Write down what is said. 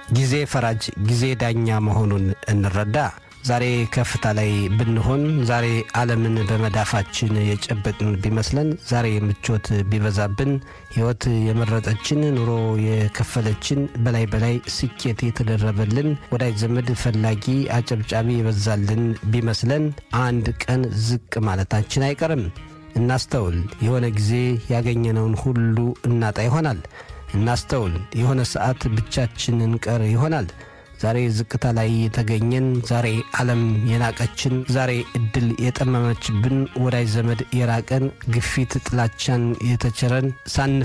ጊዜ ፈራጅ፣ ጊዜ ዳኛ መሆኑን እንረዳ። ዛሬ ከፍታ ላይ ብንሆን፣ ዛሬ ዓለምን በመዳፋችን የጨበጥን ቢመስለን፣ ዛሬ ምቾት ቢበዛብን፣ ሕይወት የመረጠችን ኑሮ የከፈለችን፣ በላይ በላይ ስኬት የተደረበልን፣ ወዳጅ ዘመድ ፈላጊ አጨብጫቢ የበዛልን ቢመስለን፣ አንድ ቀን ዝቅ ማለታችን አይቀርም። እናስተውል። የሆነ ጊዜ ያገኘነውን ሁሉ እናጣ ይሆናል። እናስተውል። የሆነ ሰዓት ብቻችን እንቀር ይሆናል። ዛሬ ዝቅታ ላይ የተገኘን፣ ዛሬ ዓለም የናቀችን፣ ዛሬ እድል የጠመመችብን፣ ወዳጅ ዘመድ የራቀን፣ ግፊት ጥላቻን የተቸረን፣ ሳንፍ